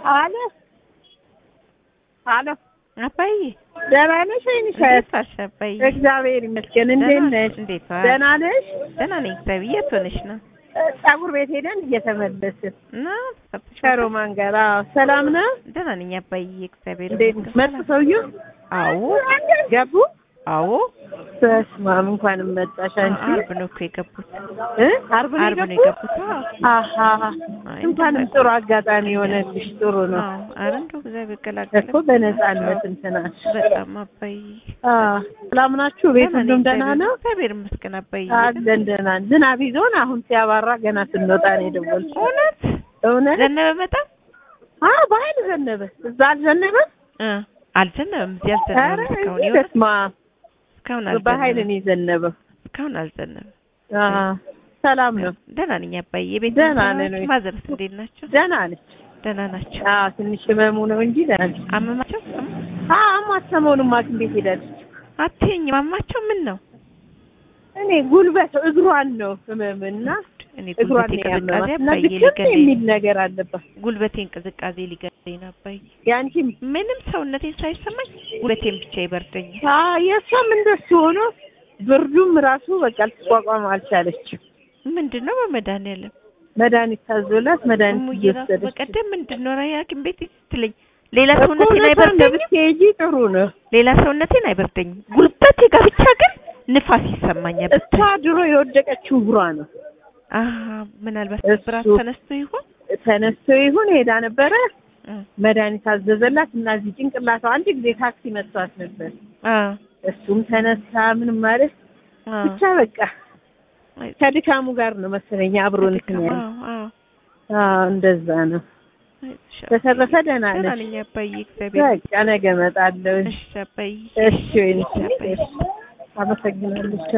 አለ አሎ አባዬ ደህና ነሽ ወይንሽ? እንዴት ዋልሽ አባዬ? እግዚአብሔር ይመስገን። እንዴት ደህና ነሽ? እንዴት ዋልሽ? ደህና ነሽ? ደህና ነኝ እግዚአብሔር። የት ሆነሽ ነው? ፀጉር ቤት ሄደን እየተመለስን እና ተሰብተሽ ከሮማን ጋር። አዎ፣ ሰላም ነው? ደህና ነኝ አባዬ እግዚአብሔር እንዴት ይመስገን። መጡ ሰውዬው? አዎ ገቡ? አዎ በስመ አብ እንኳንም መጣሽ አንቺ። አርብ ነው እኮ የገቡት። እ ዓርብ ነው አርብ ነው የገቡት? የገቡት። አዎ አሃ አይ፣ እንኳንም ጥሩ አጋጣሚ የሆነልሽ ጥሩ ነው አዎ ኧረ እንደው እግዚአብሔር ገላገለ እኮ በነፃነት እንትናሽ። በጣም አባዬ አዎ፣ ሰላም ናችሁ? ቤት ደህና ነኝ ሁሉም ደህና እግዚአብሔር- ነው? እግዚአብሔር ይመስገን አባዬ። አለን ደህና ነን። ዝናብ ይዞን አሁን ሲያባራ ገና ስንወጣ ነው የደወልኩት። እውነት እውነት? ዘነበ በጣም አዎ በኃይል ዘነበ። እዛ አልዘነበም? እ አልዘነበም እዚህ ኧረ አልዘነበም እስካሁን እዚህ የሆነ በስመ አብ እስካሁን በኃይል አልዘነበም ነው የዘነበው። እስካሁን አልዘነበም። አዎ ሰላም ነው። ደህና ነኝ አባዬ። የቤት ደህና ሰዎች ነን ወይ? ማዘርስ እንዴት ናቸው? ደህና ነች። ደህና ናቸው። አዎ ትንሽ ህመሙ ነው እንጂ ደህና ነች። አመማቸው? አዎ አሟት ሰሞኑን ሐኪም ቤት ሄዳለች። አትይኝ ማማቸው ምን ነው? እኔ ጉልበት እግሯን ነው ህመምና እኔ እግሯን ጉልበቴ ነው ያመማት ቅዝቃዜ እና አባዬ ድክም ሊገለኝ የሚል ነገር አለባት። ጉልበቴን ቅዝቃዜ ሊገለኝ ነው አባዬ። ያንቺም ምንም ሰውነቴን ሳይሰማኝ ጉልበቴን ብቻ ይበርደኛል። አዎ የእሷም እንደሱ ሆኖ ብርዱም ራሱ በቃ ልትቋቋም አልቻለችም። ምንድን ነው በመድኃኒዓለም መድኃኒት ታዞላት መድኃኒት እሙዬ ራሱ እየወሰደች በቀደም ምንድን ነው ራይ ሐኪም ቤት ስትለኝ ሌላ እኮ ሰውነቴን እውነቷን አይበርደኝም። ብትሄጂ ጥሩ ነው። ሌላ ሰውነቴን አይበርደኝም። ጉልበቴ ጋር ብቻ ግን ንፋስ ይሰማኛል። እሷ ድሮ የወደቀችው እግሯ ነው። አሀ ምናልባት እሱ- ብራት ተነስቶ ይሆን? ተነስቶ ይሁን ሄዳ ነበረ እ መድኃኒት አዘዘላት እና እዚህ ጭንቅላቷ አንድ ጊዜ ታክሲ መጥቷት ነበር። አ እሱም ተነሳ ምንም ማለት አ ብቻ በቃ ከድካሙ ጋር ነው መሰለኝ አብሮ እንትን ያለ አዎ አዎ አዎ እንደዛ ነው። አይዞሽ በተረፈ ደህና ደህና ነሽ? ነኝ አባዬ እግዚአብሔር በቃ ነገ እመጣለሁ። እሺ አባዬ እሺ ወይኔ እሺ አባዬ አመሰግናለሁ።